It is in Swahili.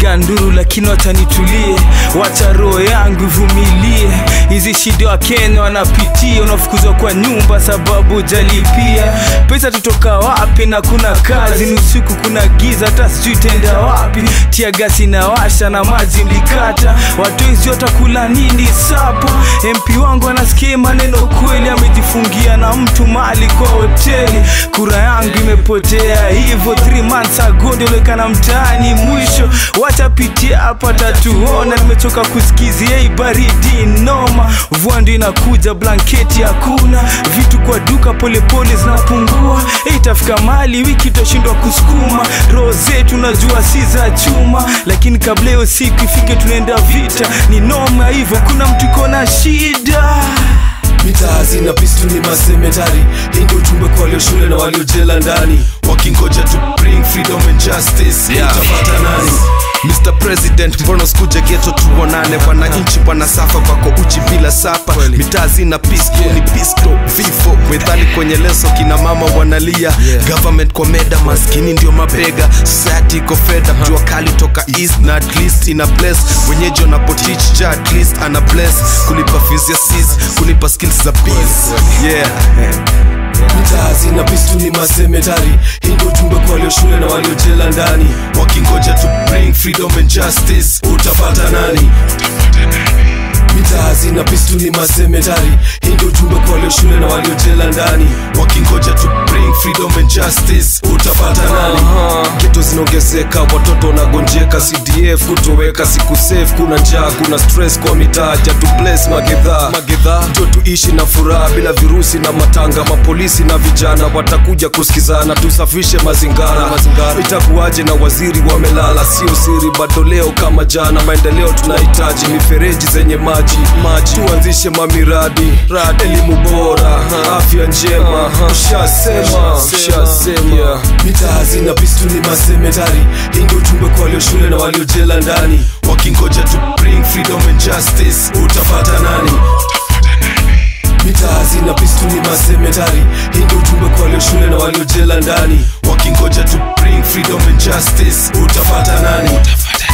nasikia nduru lakini wacha nitulie wacha roho yangu ivumilie hizi shida wa kenya wanapitia unafukuzwa kwa nyumba sababu jalipia pesa tutoka wapi na kuna kazi ni usiku kuna giza hata sijui tenda wapi tia gasi na washa na maji mlikata watoizi watakula nini sapo mp wangu anasikia maneno kweli amejifungia na mtu mali kwa hoteli kura yangu imepotea hivyo 3 months ago ndionekana mtaani mwisho wachapitia hapa tatuona nimechoka kusikizia hii baridi noma mvua ndio inakuja blanketi hakuna vitu kwa duka polepole zinapungua itafika mali wiki itashindwa kusukuma roho zetu najua si za chuma lakini kabla hiyo siku ifike tunaenda vita ni noma hivyo kuna mtu iko na shida mitaa zina pistu ni masemetari hii ndio ujumbe kwa walio shule na waliojela ndani wakingoja to bring freedom and justice Yeah. utapata nani Mr. President, mbona usikuje geto tuonane? Wananchi wanasafa wako uchi bila sapa, mitaa zina pisto ni pisto, vifo methali kwenye leso, kina mama wanalia government kwa meda, maskini ndio mabega, society iko fed up, jua kali toka east na at least ina bless wenyeji wanapotich ja at least ana bless kulipa fees ya sis, kulipa skills za biz yeah mitaa zina pistu ni masemetari hii ndio ujumbe kwa walio shule na waliojela ndani wakingoja to bring freedom and justice utapata nani mitaa zina pistu ni masemetari hii ndio ujumbe kwa walio shule na waliojela ndani wakingoja to bring freedom and justice utapata nani geto zinaongezeka watoto wanagonjeka cdf kutoweka siku safe kuna njaa kuna stress kwa mitaa ja tu place magedha magedha jo tuishi na furaha bila virusi na matanga mapolisi na vijana watakuja kusikizana tusafishe mazingara mazingara itakuwaje na waziri wamelala sio siri bado leo kama jana maendeleo tunahitaji mifereji zenye maji maji tuanzishe mamiradi rad elimu bora afya njema ushasema ushasema mitaa zina pistu ni masemetari hii ndio ujumbe kwa walio shule na waliojela ndani wakingoja to bring freedom and justice utapata nani mitaa zina pistu ni masemetari hii ndio ujumbe kwa walio shule na waliojela ndani wakingoja to bring freedom and justice utapata nani